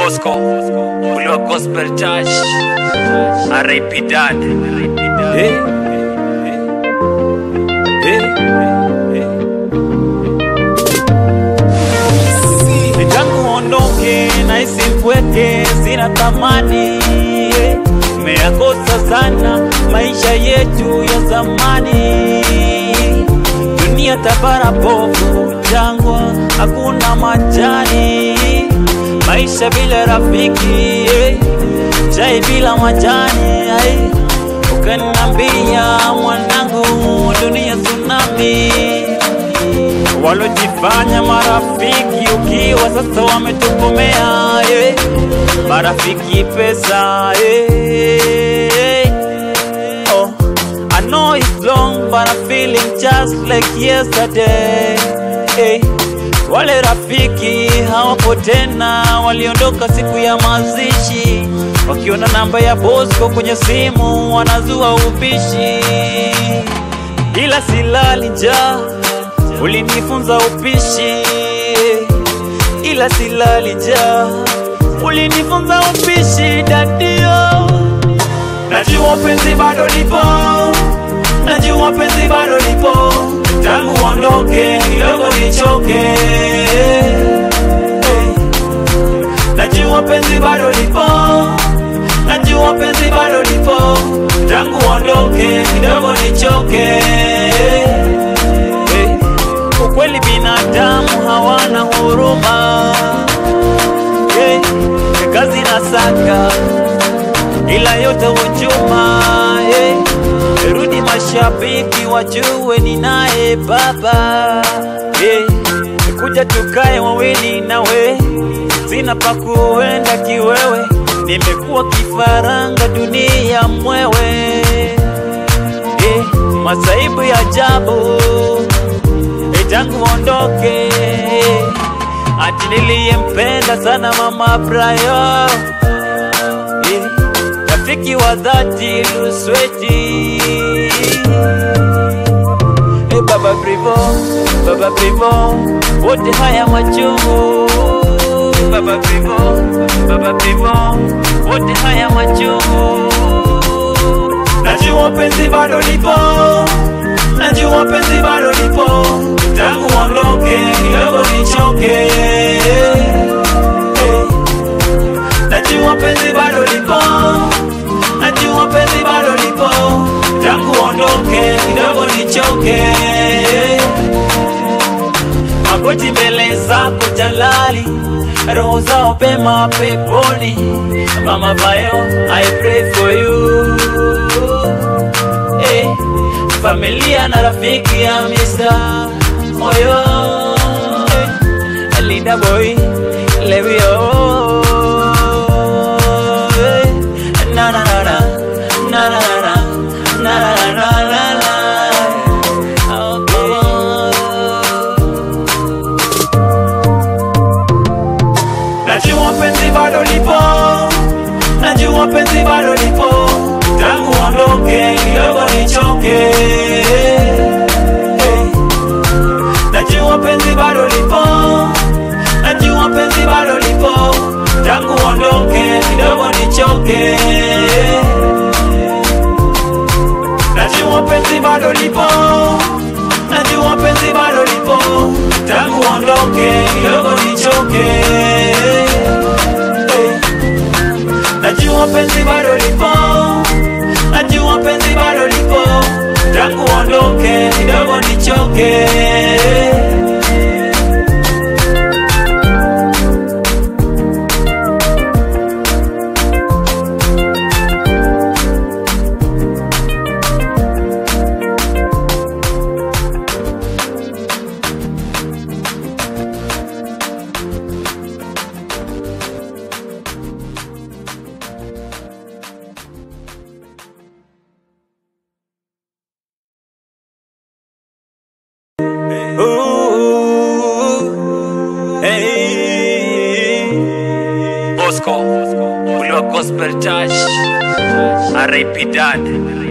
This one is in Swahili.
Bosco Uliwa Gospel Church R.I.P. Dad Hey. Hey. Tangu ondoke na isipweke sina thamani meyakosa sana maisha yetu ya zamani dunia tabara pofu jangwa hakuna majani maisha bila rafiki eh, chai bila majani ai ukanambia mwanangu dunia tsunami walojifanya marafiki ukiwa sasa wametukomea eh. marafiki pesa eh. oh. I know it's long but I'm feeling just like yesterday eh. wale rafiki hawapo tena waliondoka siku ya mazishi wakiona namba ya Bosco kwenye simu wanazua upishi ila silali njaa ulinifunza upishi ila silali njaa ulinifunza upishi dadio najua penzi bado lipo najua penzi bado lipo tangu ondoke kidogo nichoke najua penzi bado lipo najua penzi bado lipo tangu ondoke kidogo nichoke Eh, ukweli binadamu hawana huruma Eh, kazi na saka ila yote hujuma eh, rudi mashabiki wajue ni naye baba eh, kuja tukae wawili nawe sina pa kuenda kiwewe nimekuwa kifaranga dunia mwewe eh, masaibu ya ajabu eh, tangu ondoke ati niliyempenda sana mama Brayo eh, rafiki wa dhati Lusweti eh, baba Privo, baba Privo, wote haya machungu baba Privo, baba Privo, wote haya machungu najua penzi bado lipo najua penzi bado lipo tangu ondoke kidogo nichoke Eh, najua penzi bado lipo najua penzi bado lipo tangu ondoke kidogo nichoke magoti mbele zako jalali roho zao pema peponi mama bayo i pray for you eh, familia na rafiki ya misa moyo eh, linda boy levio eh, na na na na na na na na na na na na Najua penzi bado lipo, najua penzi bado lipo, tangu ondoke kidogo nichoke. Eh, Najua penzi bado lipo, najua penzi bado lipo, tangu ondoke kidogo nichoke. Najua penzi bado lipo, najua penzi bado lipo, tangu ondoke kidogo nichoke. Eh, Najua penzi bado lipo, najua penzi bado lipo, tangu ondoke kidogo nichoke. Ooh, hey. Bosco Uliwa Gospel Church R.I.P. Dad